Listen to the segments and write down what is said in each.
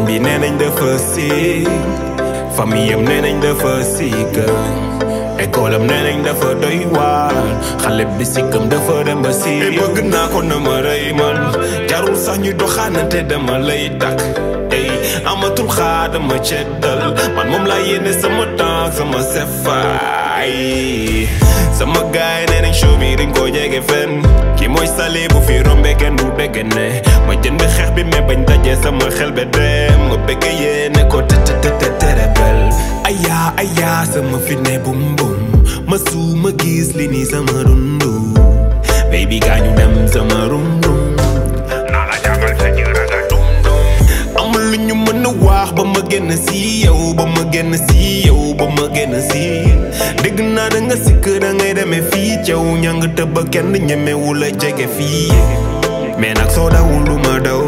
bi nee nañ dafa si famille am nee nañ dafa siik école am nee nañ dafa doy waar xale bi sikkam dafa dem ba si bëgg naa ko na ma rëy man jarul sax ñu doxaanante dama lay takk ey amatul xaar dama ceddal man moom laa yéene sama temps sama sefaay sama gaay nee nañ show bi dañ koo jege fenn ki mooy sale bu fi rombe kenn du dégg ne ma jënd xeex bi mais bañ dajee sama xel be dem ma bëgg yéene ko te te te te terebel aya aya sama fit ne bum bum ma su ma gis li ni sama dundu baby gaañu dem sama rum rum naa la jàngal sa jëraga dum dum amul lu ñu mën a wax ba ma génn si yow ba ma génn si yow ba ma génn si dégg naa da nga sikk da ngay demee fii caw ñang tëb ba kenn ñemewu la jege fii mais nag soo dawul lu ma daw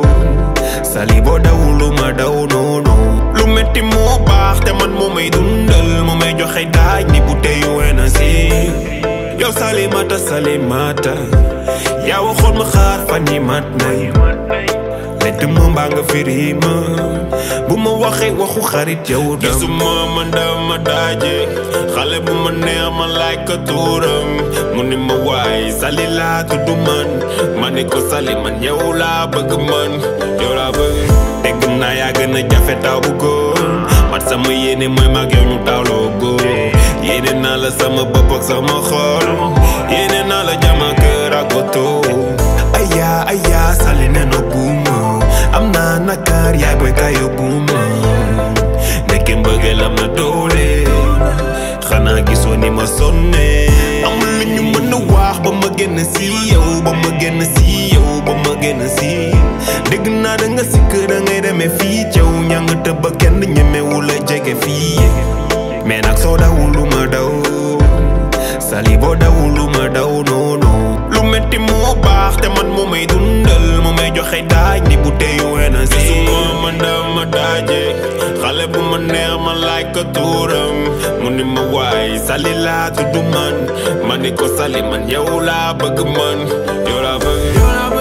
sali boo dawul lu ma daw noonu lu metti moo baax te man moo may dundal moo may joxe daaj ni bu teyu wena si yow salimata salimata yaa waxoon ma xaar fan yi mat nay lett ma mbaa nga firi ma bu ma waxee waxu xarit yow dam gisuma man dama daaje xale bu ma neex ma laaj ko tuuram mu ni ma waay sali laa tudd man ma ni ko sali man yow laa bëgg man yow laa bëgg dégg naa yaa gën a jafe taw bu góor man sama yéene mooy mag yow ñu tawloo góor yéene naa la sama bopp ak sama xol yéene naa la jama kër ak oto aya aya sali ne no buuma am naa nakar yaay boy kayo buuma nekke mbëggeel am na doole xanaa gisoo ni ma sonne amul lu ñu mën a wax ba ma génn si yow ba ma génn si yow ba ma génn si dégg naa da nga sikk da ngay demee fii caw ñang tëb ba kenn ñemewu la jege fii mais nag soo dawul lu ma daw sali boo dawul lu ma daw noonu lu metti moo baax te man moo may dundal moo may joxe daaj ni bu teyu wena si gisuma man dama daaje xale bu ma neex ma laaj ko tuuram mu ni ma waay sali laa tudd man ma ni ko sali man yow laa bëgg man yow laa bëgg